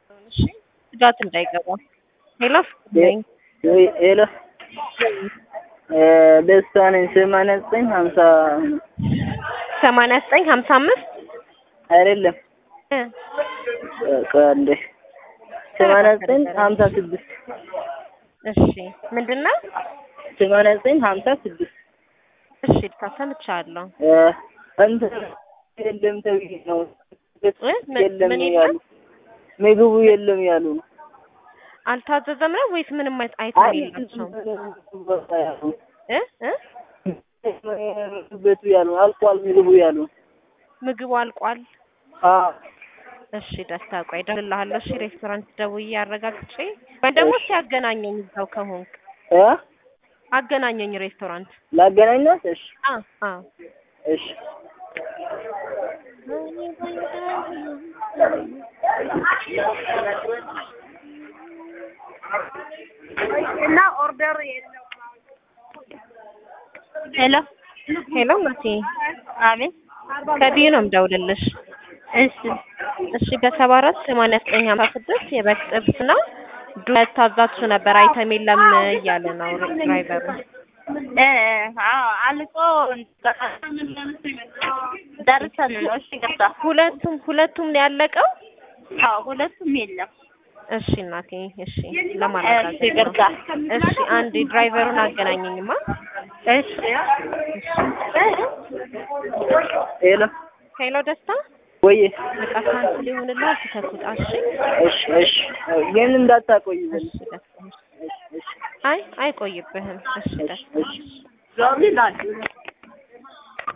እሺ ስጋት እንዳይገባ ሄሎ ነኝ ሄሎ ደስታ ነኝ። ሰማንያ ዘጠኝ ሀምሳ ሰማንያ ዘጠኝ ሀምሳ አምስት አይደለም እ ቆይ አንዴ ሰማንያ ዘጠኝ ሀምሳ ስድስት እሺ ምንድን ነው? ሰማንያ ዘጠኝ ሀምሳ ስድስት እሺ ሰምቻለሁ። እንትን የለም ተብዬ ነው እ ምን- የለም ምን ያሉ የለም? ምግቡ የለም ያሉ ነው። አልታዘዘም ነው ወይስ ምንም አይነት አይተም የላቸውም? እ እ ቤቱ ያሉ አልቋል ምግቡ ያሉ ምግቡ አልቋል። አዎ እሺ ደስታ ቆይ እደውልልሃለሁ። እሺ ሬስቶራንት ደውዬ አረጋግጬ ወይም ደግሞ እስኪ አገናኘኝ እዛው ከሆንክ እ አገናኘኝ ሬስቶራንት። ላገናኛት? እሺ አ አ እሺ እና ኦርደር ሄሎ ሄሎ መሲ አቤት ከቢዩ ነው የምደውልልሽ። እሺ እሺ በሰባ አራት ሰማንያ ዘጠኝ ሀምሳ ስድስት የበግ ጥብስ ነው ዱለት ታዛችሁ ነበር አይተም የለም እያለ ነው ድራይቨሩ። እ አዎ አልቆ ደርሰን ነው። እሺ ገባ። ሁለቱም ሁለቱም ነው ያለቀው። አዎ ሁለቱም የለም። እሺ እናቴ እሺ ለማረጋገጥ እሺ ነው። ገባ። እሺ አንድ ድራይቨሩን አገናኘኝማ። እሺ ሄሎ ሄሎ ደስታ ወይዬ በቃ ካንስል ይሁንልህ ትተኩት። እሺ እሺ እሺ ግን እንዳታቆይ እሺ ደስታ አይ አይቆይብህም። እሺ ደስታ እሺ